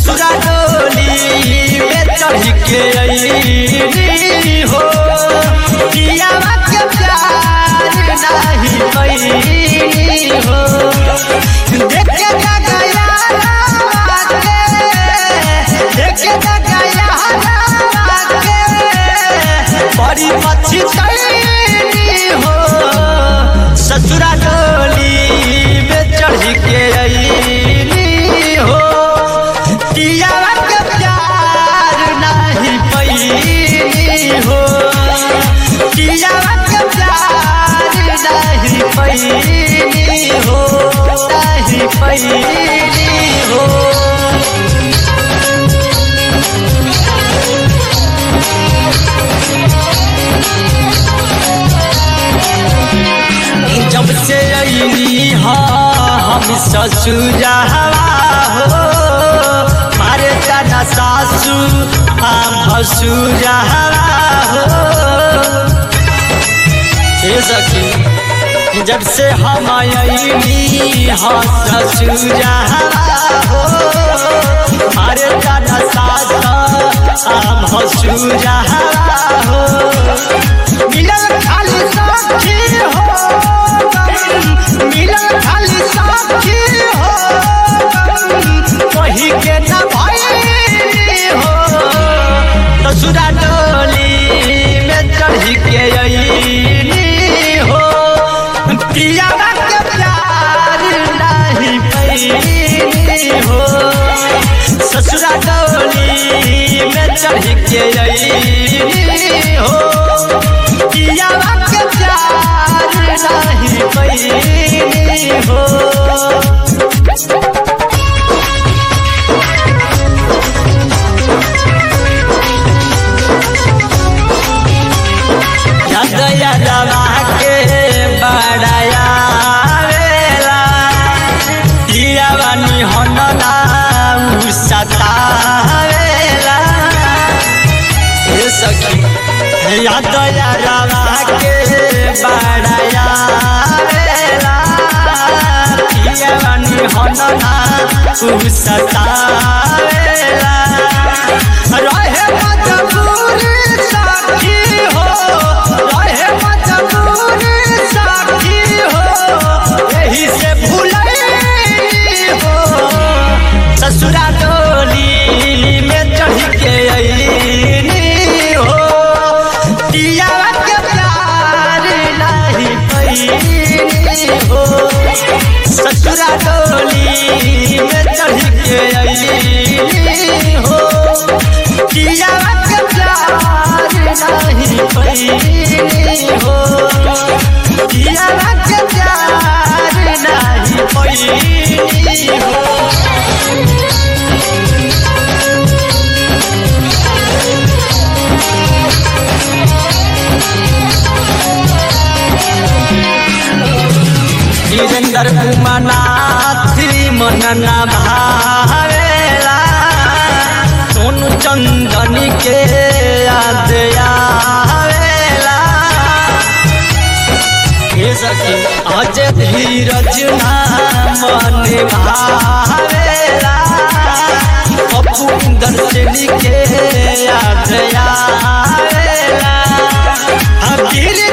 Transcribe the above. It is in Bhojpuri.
ससुरा डोली में चढ़ के अइली हो पियावा के प्यार नाही पैली हो देखे ना गया के देखे ना गया के बड़ी मच्छी तैली हो ससुरा डोली में चढ़ के अइली हो पियावा के प्यार नाही पैली हो पियावा के प्यार नाही पैली हो नाही पैली हो जब से अली हम ससुरवा हो मारे तना सासू हम भसुरवा हो हे सखी जब से हम अली हम ससुरवा हो मारे तना सास हम भसुरवा हो मिलल खाली साथी हो मिलल खाली साथी हो वही के न भाई हो ससुरा डोली में चढ़ के अइली हो पियावा के प्यार नहीं पैली हो ससुरा डोली में चढ़ के अइली हो पियावा के प्यार नहीं पैली हो दया दवा के बड़ाया वेला पियावानी हनना सतावेला हे सखी या दया रवा के बड़ाया वेला पियावानी हनना सतावेला रहे मजबूरी साथी हो रहे मजबूरी साथी हो यही से भूलई हो ससुरा डोली में चढ़ के अइली हो पियावा के प्यार नहीं पैली हो ससुरा डोली में चढ़ के अइली हो पियावा के प्यार नहीं पैली हो पियावा के प्यार नहीं पैली हो वीरेंद्र उमानाथ मनना भावेला सोनू चंदनी के याद आवेला हे सखी अज धीरज ना मन भावेला पप्पू दर्शनी के याद आवेला हम गिर